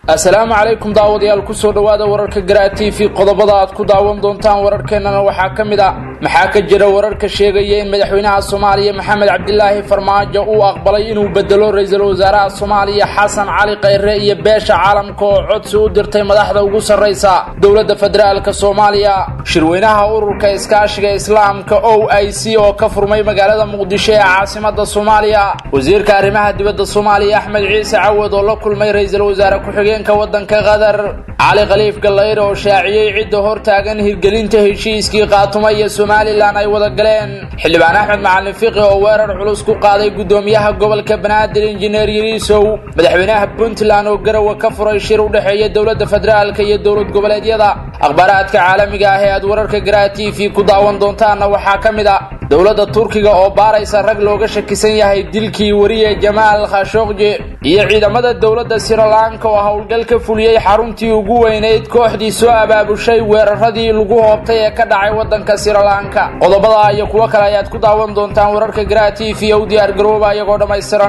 assalaamu calaykum daawadayaal kusoo dhowaada wararka garaa t v qodobada aad ku daawan doontaan wararkeennana waxaa ka mid a maxaa ka jira wararka sheegaya in madaxweynaha soomaaliya maxamed cabdilaahi farmaajo uu aqbalay inuu bedelo ra-iisul wasaaraha soomaaliya xasan cali khayre iyo beesha caalamka oo codsi u dirtay madaxda ugu sarraysa dowladda federaalk soomaaliya shirweynaha ururka iskaashiga islaamka o i c oo ka furmay magaalada muqdisho ee caasimada soomaaliya wasiirka arrimaha dibadda soomaaliya axmed ciise cawad oo la kulmay ra-iisul wasaare ku-xigeenka waddanka qatar cali khaliif gallayre oo shaaciyey cidda hortaagan hirgelinta heshiiskii qaatuma iyo somalilan ay wada galeen xildhibaan axmed macalin fiqi oo weerar culus ku qaaday guddoomiyaha gobolka banaadir injineer yariisow madaxweynaha puntland oo garowe ka furay shir u dhexeeya dowladda federaalk iyo dowlad goboleedyada akhbaaraadka caalamiga ah ee aad wararka garaa t v ku daawan doontaanna waxaa ka mid a dowladda turkiga oo baaraysa rag looga shakisan yahay dilkii wariye jamaal khashokji iyo ciidamada dowladda srilanka oo howlgal ka fuliyey xaruntii ugu weynayd kooxdii soo abaabushay weeraradii lagu hoobtay ee ka dhacay waddanka srilanka qodobada iyo kuwo kale ayaad ku daawan doontaan wararka garaa t v u diyaar garooba iyagoo dhammaystiran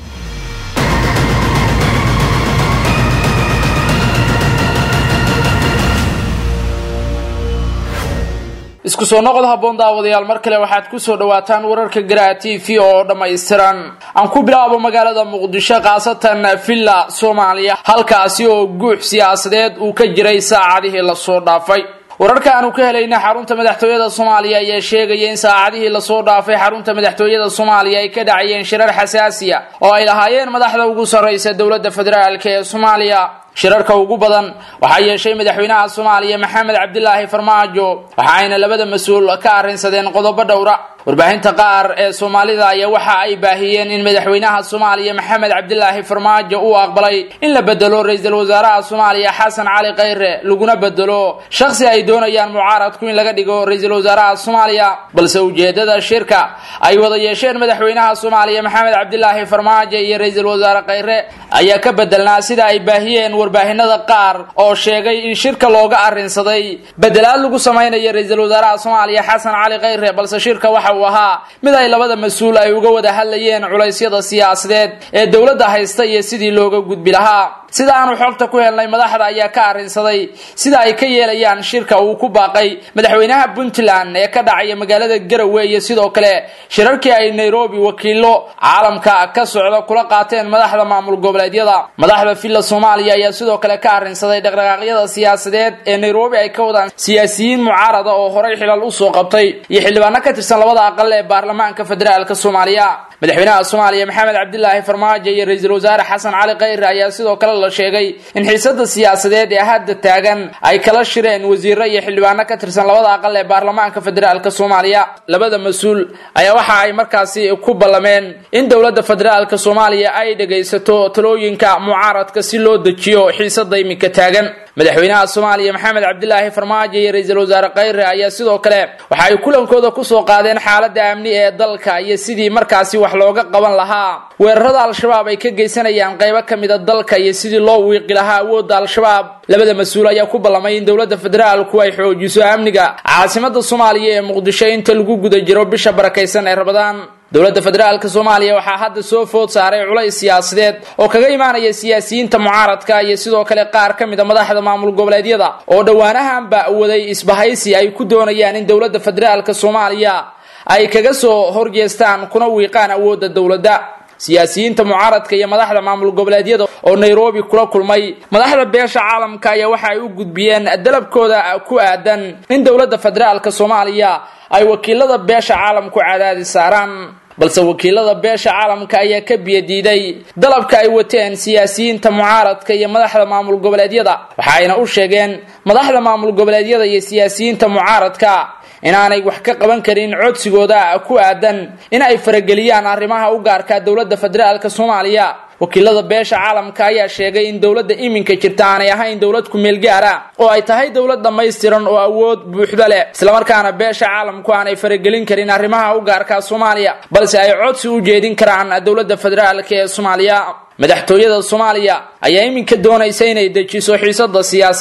isku soo noqod haboon daawadayaal mar kale waxaad kusoo dhawaataan wararka garaa t v oo dhammaystiran aan ku bilaabo magaalada muqdisho khaasatan villa soomaaliya halkaasi oo guux siyaasadeed uu ka jiray saacadihii lasoo dhaafay wararka aanu ka helayna xarunta madaxtooyada soomaaliya ayaa sheegaya in saacadihii lasoo dhaafay xarunta madaxtooyada soomaaliya ay ka dhacayeen shirar xasaasiya oo ay lahaayeen madaxda ugu sarraysa dowladda federaalk ee soomaaliya shirarka ugu badan waxaa yeeshay madaxweynaha soomaaliya maxamed cabdilaahi farmaajo waxaayna labada mas-uul ka arrinsadeen qodobo dhowra warbaahinta qaar ee soomaalida ayaa waxa ay baahiyeen in madaxweynaha soomaaliya maxamed cabdilaahi farmaajo uu aqbalay in la bedelo ra-iisul wasaaraha soomaaliya xasan cali khayre laguna bedelo shakhsi ay doonayaan mucaaradku in laga dhigo ra-iisul wasaaraha soomaaliya balse ujeedada shirka ay wada yeesheen madaxweynaha soomaaliya maxamed cabdilaahi farmaajo iyo ra-iisul wasaare khayre ayaa ka bedelnaa sida ay baahiyeen warbaahinada qaar oo sheegay in shirka looga arrinsaday bedelaad lagu samaynayo ra-iisul wasaaraha soomaaliya xasan cali khayre balse shirka waxa uu ahaa mid ay labada mas-uul ay uga wada hadlayeen culaysyada siyaasadeed ee dowladda haysta iyo sidii looga gudbi lahaa sida aanu xogta ku helnay madaxda ayaa ka arrinsaday sida ay ka yeelayaan shirka uu ku baaqay madaxweynaha puntland ee ka dhacaya magaalada garowe iyo sidoo kale shirarkii ay nairobi wakiilo caalamka ka socda kula qaateen madaxda maamul goboleedyada madaxda villa soomaaliya ayaa sidoo kale ka arrinsaday dhaqdhaqaaqyada siyaasadeed ee nairobi ay ka wadaan siyaasiyiin mucaarada oo horay xilal usoo qabtay iyo xildhibaano ka tirsan labada aqal ee baarlamaanka federaalk soomaaliya madaxweynaha soomaaliya maxamed cabdilaahi farmaajo iyo ra-iisul wasaare xasan cali khayre ayaa sidoo kale la sheegay in xiisada siyaasadeed ee hadda taagan ay kala shireen wasiiro iyo xildhibaano ka tirsan labada aqal ee baarlamaanka federaalk soomaaliya labada mas-uul ayaa waxa ay markaasi ku ballameen in dowladda federaalk soomaaliya ay dhagaysato talooyinka mucaaradka si loo dejiyo xiisada iminka taagan madaxweynaha soomaaliya maxamed cabdilaahi farmaajo iyo ra-iisul wasaare khayre ayaa sidoo kale waxa ay kulankooda kusoo qaadeen xaalada amni ee dalka iyo sidii markaasi wax looga qaban lahaa weerarada al-shabaab ay ka geysanayaan qaybo ka mid a dalka iyo sidii loo wiiqi lahaa awoodda al-shabaab labada mas-uul ayaa ku ballamay in dowladda federaalku ay xoojiso amniga caasimada soomaaliya ee muqdisho inta lagu guda jiro bisha barakaysan ee rabadaan dowladda federaalk soomaaliya waxaa hadda soo food saaray culays siyaasadeed oo kaga imaanaya siyaasiyiinta mucaaradka iyo sidoo kale qaar ka mid a madaxda maamul goboleedyada oo dhowaanahanba waday isbahaysi ay ku doonayaan in dowladda federaalk soomaaliya ay kaga soo horjeestaan kuna wiiqaan awoodda dowladda siyaasiyiinta mucaaradka iyo madaxda maamul goboleedyada oo nairobi kula kulmay madaxda beesha caalamka ayaa waxa ay u gudbiyeen dalabkooda ku aadan in dowladda federaalk soomaaliya ay wakiilada beesha caalamku cadaadi saaraan balse wakiilada beesha caalamka ayaa ka biyadiiday dalabka ay wateen siyaasiyiinta mucaaradka iyo madaxda maamul goboleedyada waxaayna u sheegeen madaxda maamul goboleedyada iyo siyaasiyiinta mucaaradka inaanay wax ka qaban karin codsigooda ku aadan in ay farageliyaan arrimaha u gaarka dowladda federaalk soomaaliya wakiilada beesha caalamka ayaa sheegay in dowladda iminka jirta aanay ahayn dowlad ku-meel gaara oo ay tahay dowlad dhammaystiran oo awood buuxda leh islamarkaana beesha caalamku aanay faragelin karin arrimaha u gaarka soomaaliya balse ay codsi u jeedin karaan dowladda federaalk ee soomaaliya madaxtooyada soomaaliya ayaa iminka doonaysa inay dejiso xiisada siyaasadeed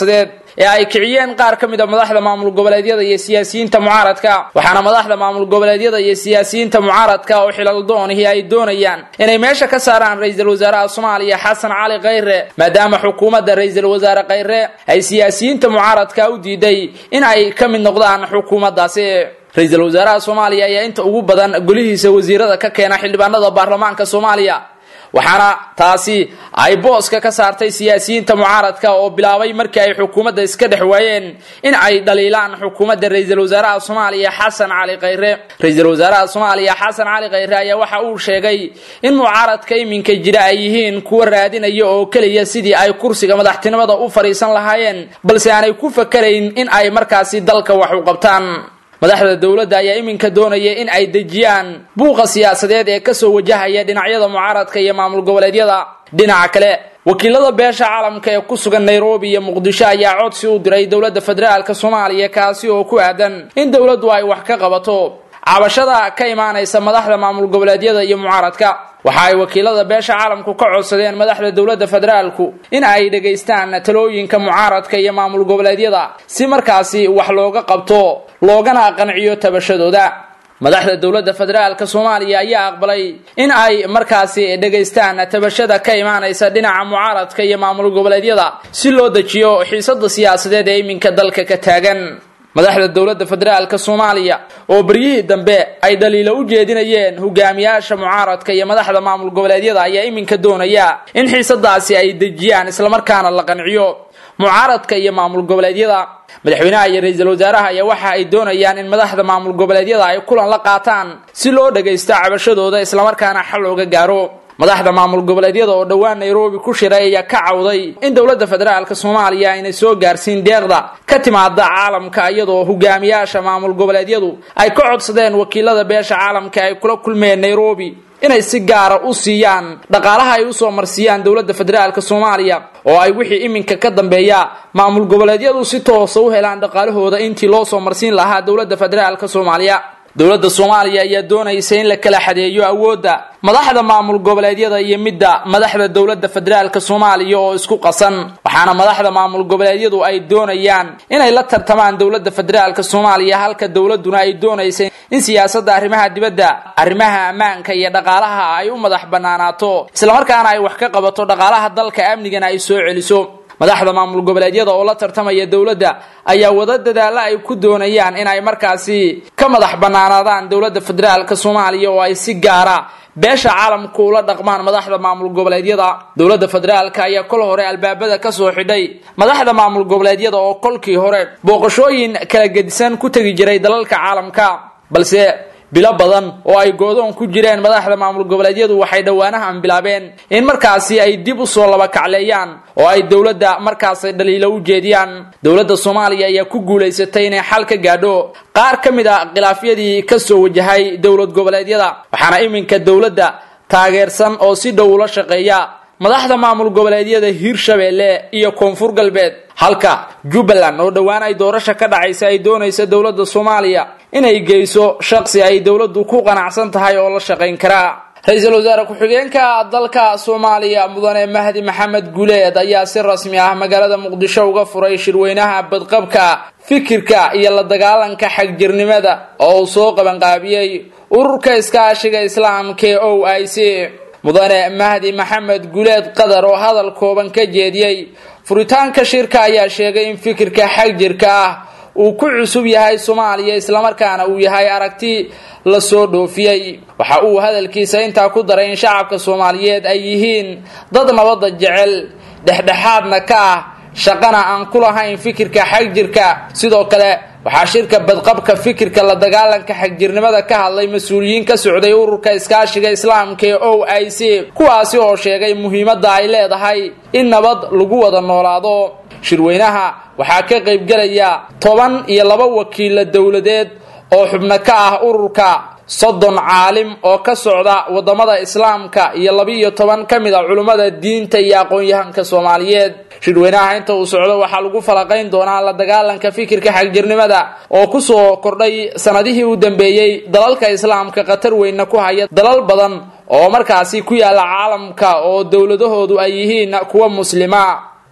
ee ay kiciyeen qaar ka mid a madaxda maamul goboleedyada iyo siyaasiyiinta mucaaradka waxaana madaxda maamul goboleedyada iyo siyaasiyiinta mucaaradka oo xilal doonihi ay doonayaan inay meesha ka saaraan ra-iisul wasaaraha soomaaliya xasan cali khayre maadaama xukuumadda ra-iisul wasaare khayre ay siyaasiyiinta mucaaradka u diiday in ay ka mid noqdaan xukuumaddaasi ra-iisul wasaaraha soomaaliya ayaa inta ugu badan golihiisa wasiirada ka keena xildhibaanada baarlamaanka soomaaliya waxaana taasi ay booska ka saartay siyaasiyiinta mucaaradka oo bilaabay markii ay xukuumadda iska dhex waayeen in ay dhaliilaan xukuumadda ra-iisul wasaaraha soomaaliya xasan cali khayre ra-iisul wasaaraha soomaaliya xasan cali khayre ayaa waxa uu sheegay in mucaaradka iminka jira ay yihiin kuwa raadinaya oo keliya sidii ay kursiga madaxtinimada u fadhiisan lahaayeen balse aanay ku fakarayn in ay markaasi dalka wax u qabtaan madaxda dowladda ayaa iminka doonaya in ay dejiyaan buuqa siyaasadeed ee kasoo wajahaya dhinacyada mucaaradka iyo maamul goboleedyada dhinaca kale wakiilada beesha caalamka ee ku sugan nairobi iyo muqdisho ayaa codsi u diray dowladda federaalka soomaaliya kaasi oo ku aadan in dowladdu ay wax ka qabato cabashada ka imaanaysa madaxda maamul goboleedyada iyo mucaaradka waxa ay wakiilada beesha caalamku ka codsadeen madaxda dowladda federaalku in ay dhegaystaan talooyinka mucaaradka iyo maamul goboleedyada si markaasi wax looga qabto loogana qanciyo tabashadooda madaxda dowladda federaalka soomaaliya ayaa aqbalay in ay markaasi dhegaystaan tabashada ka imaanaysa dhinaca mucaaradka iyo maamul goboleedyada si loo dejiyo xiisada siyaasadeed ee iminka dalka ka taagan madaxda dowladda federaalka soomaaliya oo beryihii dambe ay dhaliilo u jeedinayeen hogaamiyaasha mucaaradka iyo madaxda maamul goboleedyada ayaa iminka doonaya in xiisadaasi ay dejiyaan islamarkaana la qanciyo mucaaradka iyo maamul goboleedyada madaxweynaha iyo ra-iisul wasaaraha ayaa waxa ay doonayaan in madaxda maamul goboleedyada ay kulan la qaataan si loo dhagaysto cabashadooda islamarkaana xal looga gaaro madaxda maamul goboleedyada oo dhowaan nairobi ku shiray ayaa ka cawday in dowladda federaalka soomaaliya aynay soo gaarsiin deeqda ka timaada caalamka iyadoo hogaamiyaasha maamul goboleedyadu ay ka codsadeen wakiilada beesha caalamka ay kula kulmeen nairobi inay si gaara u siiyaan dhaqaalaha ay usoo marsiiyaan dowladda federaalka soomaaliya oo ay wixii iminka ka dambeeya maamul goboleedyadu si toosa u helaan dhaqaalahooda intii loo soo marsiin lahaa dowladda federaalka soomaaliya dowladda soomaaliya ayaa doonaysa in la kala xadeeyo awoodda madaxda maamul goboleedyada iyo midda madaxda dowladda federaalka soomaaliya oo isku qasan waxaana madaxda maamul goboleedyadu ay doonayaan inay la tartamaan dowladda federaalka soomaaliya halka dowladuna ay doonaysa in siyaasadda arrimaha dibadda arrimaha ammaanka iyo dhaqaalaha ay u madax banaanaato islamarkaana ay wax ka qabato dhaqaalaha dalka amnigana ay soo celiso madaxda maamul goboleedyada oo la tartamaya dowladda ayaa wada dadaalla ay ku doonayaan in ay markaasi ka madax banaanaadaan dowladda federaalka soomaaliya oo ay si gaara beesha caalamku ula dhaqmaan madaxda maamul goboleedyada dowladda federaalka ayaa kol hore albaabada kasoo xidhay madaxda maamul goboleedyada oo kolkii hore booqashooyin kala gedisan ku tegi jiray dalalka caalamka balse bilo badan oo ay goodoon ku jireen madaxda maamul goboleedyadu waxay dhowaanahan bilaabeen in markaasi ay dib usoo laba kacleeyaan oo ay dowladda markaasi dhaliilo u jeediyaan dowladda soomaaliya ayaa ku guulaysatay inay xal ka gaadho qaar ka mid a khilaafyadii kasoo wajahay dowlad goboleedyada waxaana iminka dowladda taageersan oo si dhow ula shaqeeya madaxda maamul goboleedyada hiirshabeelle iyo koonfur galbeed halka jubbaland oo dhowaan ay doorasha ka dhacaysa ay doonaysa dowladda soomaaliya inay geyso shaqsi ay dowladdu ku qanacsan tahay oo la shaqayn karaa ra-iisul wasaare ku-xigeenka dalka soomaaliya mudane mahdi maxamed guleed ayaa si rasmi ah magaalada muqdisho uga furay shirweynaha badqabka fikirka iyo la dagaalanka xagjirnimada oo uu soo qabanqaabiyey ururka iskaashiga islaamka ee o i c mudane mahdi maxamed guleed qadar oo hadal kooban ka jeediyey furitaanka shirka ayaa sheegay in fikirka xagjirka ah uu ku cusub yahay soomaaliya islamarkaana uu yahay aragti la soo dhoofiyey waxa uu hadalkiisa intaa ku daray in shacabka soomaaliyeed ay yihiin dad nabadda jecel dhexdhexaadna ka ah shaqana aan ku lahayn fikirka xagjirka sidoo kale waxaa shirka badqabka fikirka la dagaalanka xagjirnimada ka hadlay mas-uuliyiin ka socday ururka iskaashiga islaamka ee o i c kuwaasi oo sheegay muhiimadda ay leedahay in nabad lagu wada noolaado shirweynaha waxaa ka qaybgelaya toban iyo laba wakiilla dowladeed oo xubno ka ah ururka soddon caalim oo ka socda wadamada islaamka iyo laba-iyo toban ka mid a culummada diinta iyo aqoon-yahanka soomaaliyeed shirweynaha inta uu socdo waxaa lagu falaqayn doonaa la dagaalanka fikirka xagjirnimada oo kusoo kordhay sanadihii u dambeeyey dalalka islaamka khatar weynna ku haya dalal badan oo markaasi ku yaala caalamka oo dowladahoodu ay yihiin kuwa muslima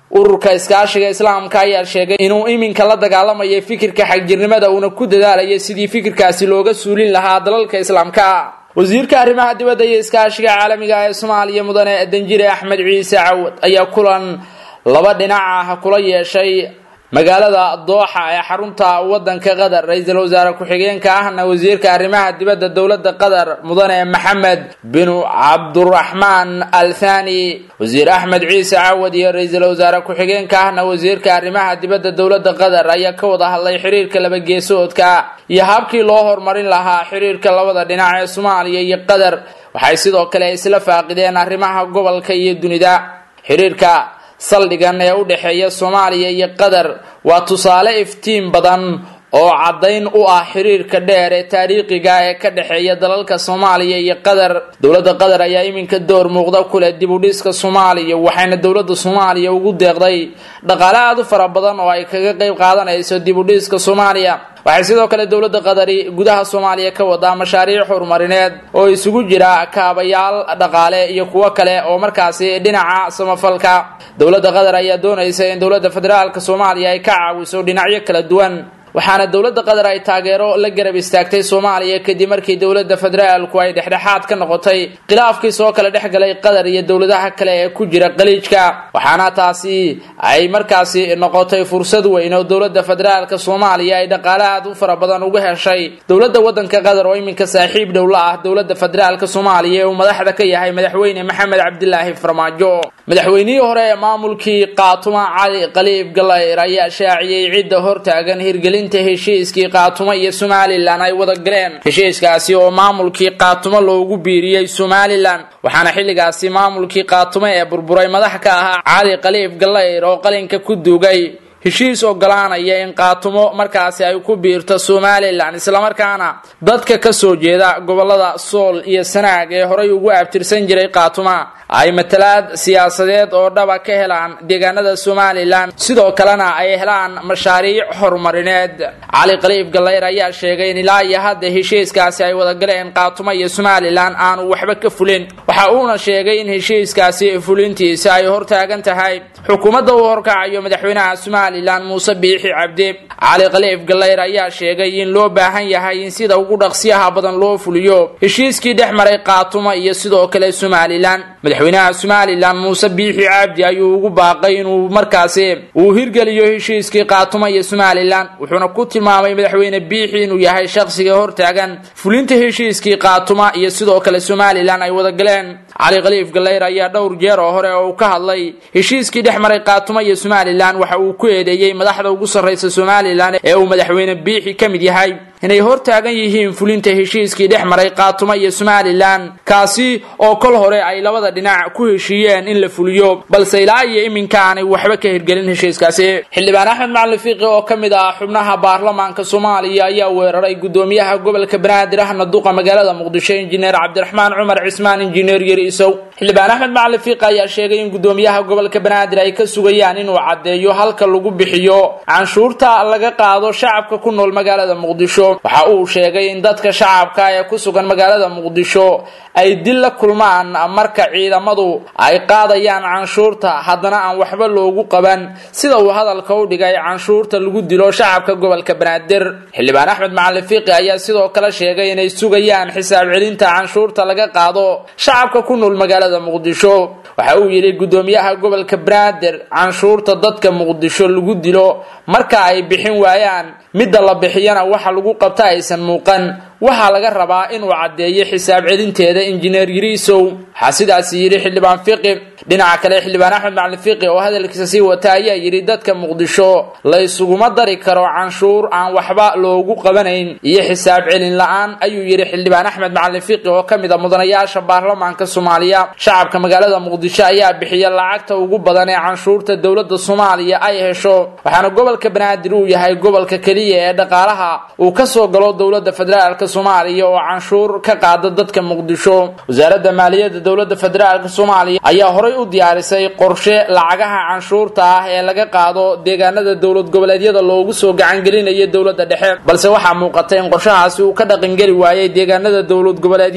ururka iskaashiga islaamka ayaa sheegay inuu iminka la dagaalamayo fikirka xagjirnimada uuna ku dadaalayo sidii fikirkaasi looga suulin lahaa dalalka islaamka wasiirka arrimaha dibadda iyo iskaashiga caalamiga ee soomaaliya mudane danjire axmed ciise cawad ayaa kulan laba dhinac ah kula yeeshay magaalada dooxa ee xarunta wadanka qatar ra-iisul wasaare ku-xigeenka ahna wasiirka arrimaha dibadda dowladda qatar mudane maxamed binu cabduraxmaan al thani wasiir axmed ciise cawad iyo ra-iisul wasaare ku-xigeenka ahna wasiirka arrimaha dibadda dowladda qatar ayaa ka wada hadlay xiriirka labageesoodka iyo habkii loo horumarin lahaa xiriirka labada dhinac ee soomaaliya iyo qatar waxay sidoo kale isla faaqideen arrimaha gobolka iyo dunida xiriirka saldhigan ee u dhexeeya soomaaliya iyo qatar waa tusaale iftiin badan oo caddayn u ah xiriirka dheer ee taariikhiga ee ka dhexeeya dalalka soomaaliya iyo qatar dowladda qatar ayaa iminka door muuqda ku leh dib u dhiska soomaaliya waxayna dowladda soomaaliya ugu deeqday dhaqaale aada u fara badan oo ay kaga qayb qaadanayso dib u dhiska soomaaliya waxay sidoo kale dowladda qadari gudaha soomaaliya ka wadaa mashaariic horumarineed oo isugu jira kaabayaal dhaqaale iyo kuwo kale oo markaasi dhinaca samafalka dowladda qatar ayaa doonaysa in dowladda federaalka soomaaliya ay ka caawiso dhinacyo kala duwan waxaana dowladda qatar ay taageero la garab istaagtay soomaaliya kadib markii dowladda federaalku ay dhexdhexaad ka noqotay khilaafkii soo kala dhex galay qatar iyo dowladaha kale ee ku jira qaliijka waxaana taasi ay markaasi noqotay fursad weyn oo dowladda federaalka soomaaliya ay dhaqaale aad u fara badan uga heshay dowladda wadanka qatar oo iminka saaxiib dhow la ah dowladda federaalka soomaaliya ee uu madaxda ka yahay madaxweyne maxamed cabdilaahi farmaajo madaxweynihii hore ee maamulkii qaatuma cali qaliib galayr ayaa shaaciyey cidda hortaagan hirgelin heshiiskii qaatumo iyo somalilan ay wada galeen heshiiskaasi oo maamulkii qaatumo loogu biiriyey somalilan waxaana xilligaasi maamulkii qaatumo ee burburay madax ka ahaa cali qaliif galayr oo qalinka ku duugay heshiis ogolaanaya in qaatumo markaasi ay ku biirto somalilan islamarkaana dadka ka soo jeeda gobolada sool iyo sanaag ee horay ugu abtirsan jiray qaatuma ay matalaad siyaasadeed oo dhaba ka helaan deegaanada somalilan sidoo kalena ay helaan mashaariic horumarineed cali qaliif galayr ayaa sheegay in ilaa iyo hadda heshiiskaasi ay wada galeen qaatumo iyo somalilan aanu waxba ka fulin waxa uuna sheegay in heshiiskaasi fulintiisa ay hortaagan tahay xukuumadda uu horkacayo madaxweynaha somalilan muuse biixi cabdi cali khaliif galayr ayaa sheegay in loo baahan yahay in sida ugu dhaqsiyaha badan loo fuliyo heshiiskii dhex maray qaatumo iyo sidoo kale somalilan madaxweynaha somalilan muuse biixi cabdi ayuu ugu baaqay inuu markaasi uu hirgeliyo heshiiskii qaatumo iyo somalilan wuxuuna ku tilmaamay madaxweyne biixi inuu yahay shaqsiga hortaagan fulinta heshiiskii qaatuma iyo sidoo kale somalilan ay wada galeen cali khaliif galayr ayaa dhowr jeer oo hore oo uu ka hadlay heshiiskii dhex maray qaatuma iyo somalilan waxa uu ku eedeeyey madaxda ugu sarraysa somalilan ee uu madaxweyne biixi ka mid yahay inay hortaagan yihiin fulinta heshiiskii dhex maray qaatuma iyo somalilan kaasi oo kol hore ay labada dhinac ku heshiiyeen in la fuliyo balse ilaa iyo iminka aanay waxba ka hirgelin heshiiskaasi xildhibaan axmed macalin fiiqi oo ka mid ah xubnaha baarlamaanka soomaaliya ayaa weeraray gudoomiyaha gobolka banaadir ahna duqa magaalada muqdisho injineer cabdiraxmaan cumar cismaan injineer yeri isow xildhibaan axmed macalin fiiqi ayaa sheegay in gudoomiyaha gobolka banaadir ay ka sugayaan inuu caddeeyo halka lagu bixiyo canshuurta laga qaado shacabka ku nool magaalada muqdisho waxa uu sheegay in dadka shacabka ee ku sugan magaalada muqdisho ay dil la kulmaan marka ciidamadu ay qaadayaan canshuurta haddana aan waxba loogu qaban sida uu hadalka u dhigay canshuurta lagu dilo shacabka gobolka banaadir xildhibaan axmed macalin fiiqi ayaa sidoo kale sheegay inay sugayaan xisaab celinta canshuurta laga qaado shacabka ku nool magaalada muqdisho waxa uu yidhi gudoomiyaha gobolka banaadir canshuurta dadka muqdisho lagu dilo marka ay bixin waayaan midda la bixiyana waxa lagu qabta aysan muuqan waxaa laga rabaa inuu caddeeyo xisaab celinteeda injineer yiriisow waxaa sidaasi yidhi xildhibaan fiqi dhinaca kale xildhibaan axmed macalin fiqi oo hadalkiisa sii wata ayaa yidhi dadka muqdisho la ysuguma dari karo canshuur aan waxba loogu qabanayn iyo xisaab celin la-aan ayuu yidhi xildhibaan axmed macalin fiqi oo ka mid a mudanayaasha baarlamaanka soomaaliya shacabka magaalada muqdisho ayaa bixiya lacagta ugu badan ee canshuurta dowladda soomaaliya ay hesho waxaana gobolka banaadir uu yahay gobolka keliya ee dhaqaalaha uu kasoo galo dowladda federaalk soomaaliya oo canshuur ka qaada dadka muqdisho wasaaradda maaliyadda dowladda federaalk soomaaliya ayaa horay u diyaarisay qorshe lacagaha canshuurta ah ee laga qaado deegaanada dowlad goboleedyada loogu soo gacangelinayo dowladda dhexe balse waxaa muuqata in qorshahaasi uu ka dhaqangeli waayay deegaanada dowlad goboleedyada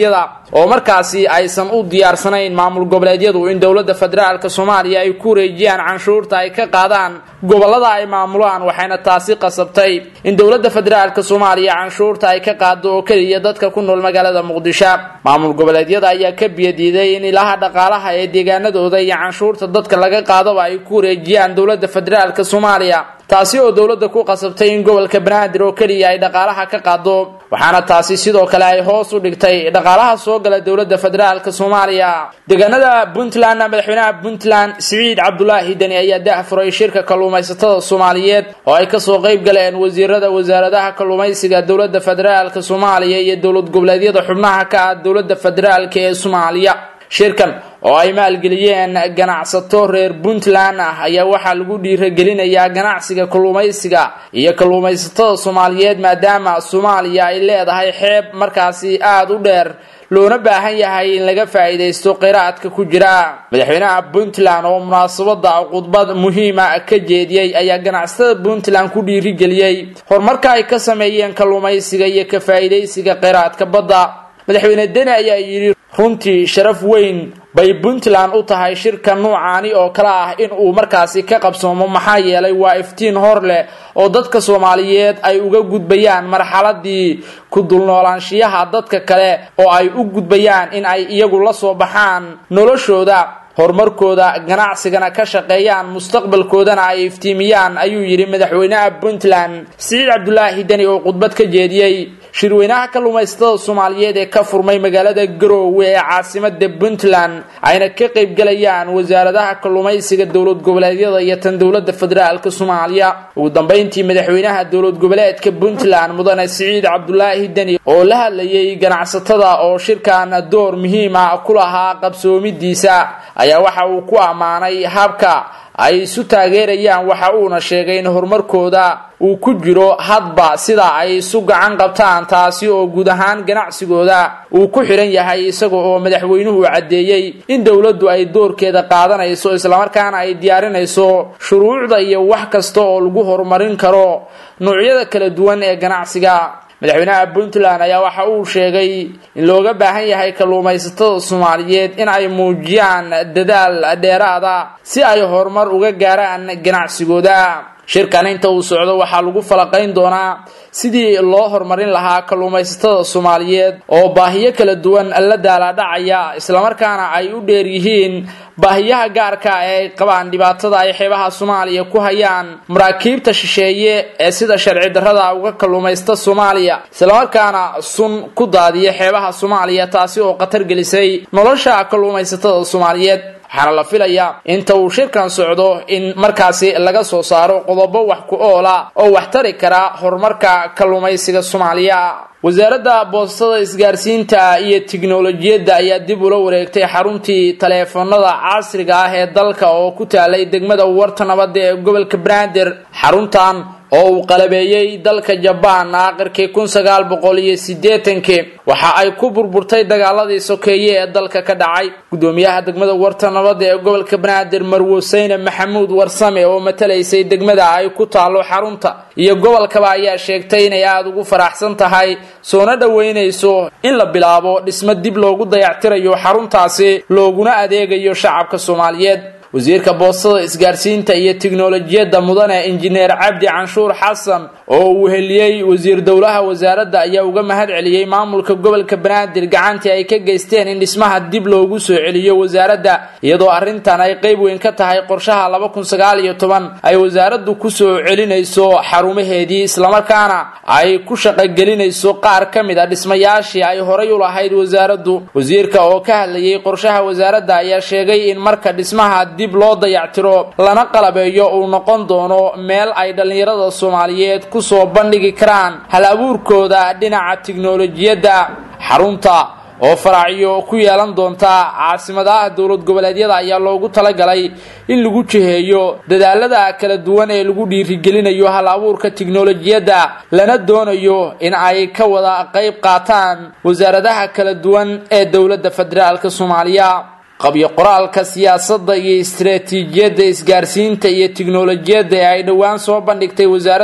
oo markaasi aysan u diyaarsanayn maamul goboleedyadu in dowladda federaalk soomaaliya ay ku wareejiyaan canshuurta ay ka qaadaan gobolada ay maamulaan waxayna taasi qasabtay in dowladda federaalk soomaaliya canshuurta ay ka qaado oo keliya dadka ku nool magaalada muqdisho maamul goboleedyada ayaa ka biyadiiday in ilaha dhaqaalaha ee deegaanadooda iyo canshuurta dadka laga qaadaba ay ku wareejiyaan dowladda federaalk soomaaliya taasi oo dowladda ku qasabtay in gobolka banaadir oo keliya ay dhaqaalaha ka qaado waxaana taasi sidoo kale ay hoos u dhigtay dhaqaalaha soo gala dowladda federaalk soomaaliya deegaanada puntlandna madaxweynaha puntland siciid cabdulaahi deni ayaa dahfuray shirka kalluumaysatada soomaaliyeed oo ay kasoo qayb galeen wasiirada wasaaradaha kalluumaysiga dowladda federaalk soomaaliya iyo dowlad goboleedyada xubnaha ka ah dowladda federaalk ee soomaaliya shirkan oo ay maalgeliyeen ganacsato reer puntland ah ayaa waxaa lagu dhiiragelinayaa ganacsiga kalluumaysiga iyo kalluumaysatada soomaaliyeed maadaama soomaaliya ay leedahay xeeb markaasi aada u dheer loona baahan yahay in laga faa'iidaysto kheyraadka ku jira madaxweynaha puntland oo munaasabada khudbad muhiima ka jeediyey ayaa ganacsatada puntland ku dhiirigeliyey horumarka ay ka sameeyeen kalluumaysiga iyo ka faa'iidaysiga kheyraadka badda madaxweyne deni ayaa yidhi runtii sharaf weyn bay puntland u tahay shirka nuucaani oo kale ah in uu markaasi ka qabsoomo maxaa yeelay waa iftiin hor leh oo dadka soomaaliyeed ay uga gudbayaan marxaladii ku dulnoolaanshiyaha dadka kale oo ay u gudbayaan in ay iyagu la soo baxaan noloshooda horumarkooda ganacsigana ka shaqeeyaan mustaqbalkoodana ay iftiimiyaan ayuu yidhi madaxweynaha puntland siciid cabdulaahi deni oo khudbad ka jeediyey shirweynaha kalluumaysatada soomaaliyeed ee ka furmay magaalada garoowe ee caasimada puntland ayna ka qaybgalayaan wasaaradaha kalluumaysiga dowlad goboleedyada iyo tan dowlada federaalk soomaaliya ugu dambeyntii madaxweynaha dowlad goboleedka puntland mudane siciid cabdulaahi deni oo la hadlayay ganacsatada oo shirkan door muhiima ku lahaa qabsoomidiisa ayaa waxa uu ku ammaanay habka ay isu taageerayaan waxa uuna sheegay in horumarkooda uu ku jiro hadba sida ay isu gacan qabtaan taasi oo guud ahaan ganacsigooda uu ku xidhan yahay isaga oo madaxweynuhu caddeeyey in dowladdu ay doorkeeda qaadanayso islamarkaana ay diyaarinayso shuruucda iyo wax kasta oo lagu horumarin karo noocyada kala duwan ee ganacsiga madaxweynaha puntland ayaa waxa uu sheegay in looga baahan yahay kalluumaysatada soomaaliyeed in ay muujiyaan dadaal dheeraada si ay horumar uga gaaraan ganacsigooda shirkan inta uu socdo waxaa lagu falaqayn doonaa sidii loo horumarin lahaa kalluumaysatada soomaaliyeed oo baahiyo kala duwan la daalaadhacaya islamarkaana ay u dheer yihiin baahiyaha gaarka ee ay qabaan dhibaatada ay xeebaha soomaaliya ku hayaan maraakiibta shisheeye ee sida sharci darrada uga kalluumaysta soomaaliya islamarkaana sun ku daadiya xeebaha soomaaliya taasi oo khatar gelisay nolosha kalluumaysatada soomaaliyeed waxaana la filayaa inta uu shirkan socdo in markaasi laga soo saaro qodobo wax ku oola oo wax tari kara horumarka kalluumaysiga soomaaliya wasaaradda boostada isgaarsiinta iyo tiknolojiyadda ayaa dib ula wareegtay xaruntii taleefanada casriga ah ee dalka oo ku taalay degmada warta nabadda ee gobolka banaadir xaruntan oo uu qalabeeyey dalka jabaan aakhirkii kun sagaal boqol iyo siddeetankii waxa ay ku burburtay dagaaladii sokeeye ee dalka ka dhacay guddoomiyaha degmada warta nabadda ee gobolka banaadir marwuseyne maxamuud warsame oo matalaysay degmada ay ku taalo xarunta iyo gobolkaba ayaa sheegtay inay aada ugu faraxsan tahay soona dhoweynayso in la bilaabo dhismo dib loogu dayactirayo xaruntaasi looguna adeegayo shacabka soomaaliyeed wasiirka boostada isgaarsiinta iyo tiknolojiyadda mudane injineer cabdi canshuur xasan oo uu heliyey wasiir dowlaha wasaaradda ayaa uga mahad celiyey maamulka gobolka banaadir gacantii ay ka geysteen in dhismaha dib loogu soo celiyo wasaaradda iyadoo arrintan ay qeyb weyn ka tahay qorshaha laba kun sagaal iyo toban ay wasaaraddu kusoo celinayso xarumaheedii islamarkaana ay ku shaqogelinayso qaar ka mid a dhismayaashii ay horay u lahayd wasaaraddu wasiirka oo ka hadlayay qorshaha wasaaradda ayaa sheegay in marka dhismaha dib loo dayactiro lana qalabeeyo uu noqon doono meel ay dhallinyarada soomaaliyeed kusoo bandhigi karaan hal abuurkooda dhinaca tiknolojiyadda xarunta oo faracyo ku yeelan doonta caasimadaha dowlad goboleedyada ayaa loogu talagalay in lagu jiheeyo dadaalada kala duwan ee lagu dhiirigelinayo hal abuurka tiknolojiyadda lana doonayo in ay ka wada qayb qaataan wasaaradaha kala duwan ee dowladda federaalk soomaaliya qabyo qoraalka siyaasadda iyo istaraatiijiyadda isgaarsiinta iyo tiknolojiyadda ee ay dhowaan soo bandhigtay wasaaradda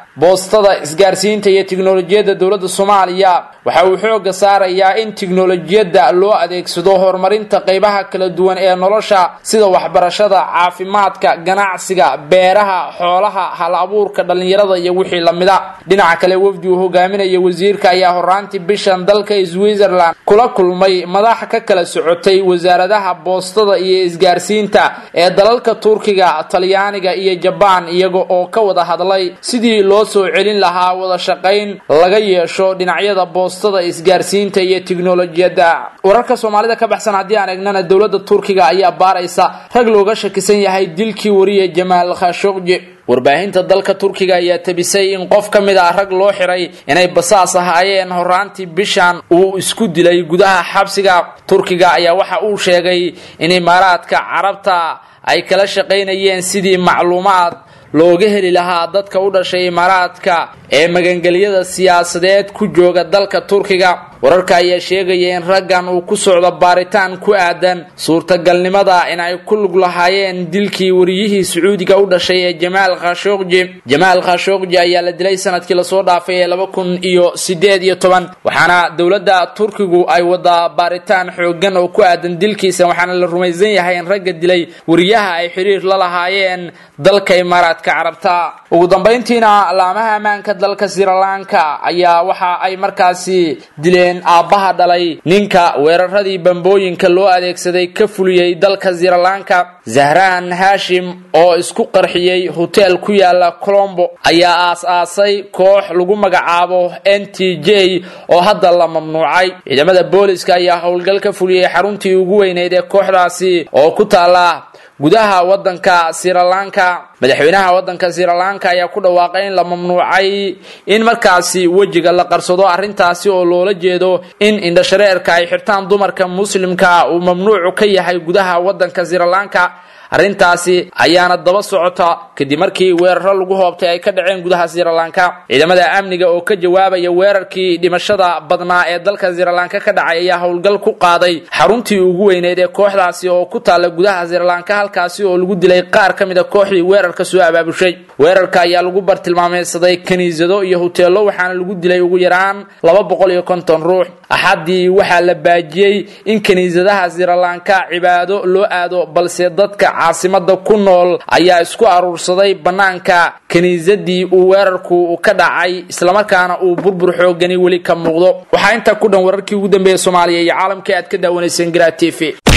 boostada isgaarsiinta iyo tiknolojiyadda dowladda soomaaliya waxa uu xooga saarayaa in tiknolojiyadda loo adeegsado horumarinta qeybaha kala duwan ee nolosha sida waxbarashada caafimaadka ganacsiga beeraha xoolaha hal abuurka dhallinyarada iyo wixii lamida dhinaca kale wafdi uu hogaaminaya wasiirka ayaa horaantii bishan dalka switzerland kula kulmay madax ka kala socotay wasaaradaha boostada iyo isgaarsiinta ee dalalka turkiga talyaaniga iyo jabaan iyaga oo ka wada hadlay sidii loo soo celin lahaa wada shaqayn laga yeesho dhinacyada boostada isgaarsiinta iyo tiknolojiyadda wararka soomaalida ka baxsan haddii aan egnana dowladda turkiga ayaa baaraysa rag looga shakisan yahay dilkii wariye jamaal khashogji warbaahinta dalka turkiga ayaa tabisay in qof ka mid ah rag loo xiray inay basaas ahaayeen horaantii bishan uu isku dilay gudaha xabsiga turkiga ayaa waxa uu sheegay in imaaraadka carabta ay kala shaqaynayeen sidii macluumaad looga heli lahaa dadka u dhashay imaaraadka ee magangelyada siyaasadeed ku jooga dalka turkiga wararka ayaa sheegaya in raggan uu ku socdo baaritaan ku aadan suurtagalnimada in ay ku lug lahaayeen dilkii wariyihii sacuudiga u dhashay ee jamaal khashogji jamaal khashogji ayaa la dilay sanadkii lasoo dhaafay ee laba kun iyo sideed iyo toban waxaana dowladda turkigu ay wadaa baaritaan xoogan oo ku aadan dilkiisa waxaana la rumaysan yahay in ragga dilay wariyaha ay xiriir la lahaayeen dalka imaaraadka carabta ugu dambayntiina laamaha ammaanka dalka srilanka ayaa waxa ay markaasi dileen aabbaha dhalay ninka weeraradii bambooyinka loo adeegsaday ka fuliyey dalka srilanka zahran hashim oo isku qarxiyey hoteel ku yaala colombo ayaa aas-aasay koox lagu magacaabo n t j oo hadda la mamnuucay ciidamada booliska ayaa howlgal ka fuliyey xaruntii ugu weyneyd ee kooxdaasi oo ku taala gudaha wadanka srilanka madaxweynaha wadanka srilanka ayaa ku dhawaaqay in la mamnuucay in markaasi wejiga la qarsado arrintaasi oo loola jeedo in indhashareerka ay xirtaan dumarka muslimka uu mamnuucu ka yahay gudaha wadanka srilanka arrintaasi ayaana daba socota kadib markii weeraro lagu hoobtay ay ka dhaceen gudaha srilanka ciidamada amniga oo ka jawaabaya weerarkii dhimashada badnaa ee dalka srilanka ka dhacay ayaa howlgal ku qaaday xaruntii ugu weyneyd ee kooxdaasi oo ku taalla gudaha srilanka halkaasi oo lagu dilay qaar ka mid a kooxdii weerarka soo abaabushay weerarka ayaa lagu bartilmaameysaday kiniisado iyo hoteelo waxaana lagu dilay ugu yaraan laba boqol iyo konton ruux axaddii waxaa la baajiyey in kiniisadaha srilanka cibaado loo aado balse dadka caasimada ku nool ayaa isku aruursaday bannaanka kiniisadii uu weerarku ka dhacay islamarkaana uu burbur xoogani weli ka muuqdo waxaa intaa ku dhan wararkii ugu dambeeya soomaaliya iyo caalamkai aad ka daawanayseen garaa t v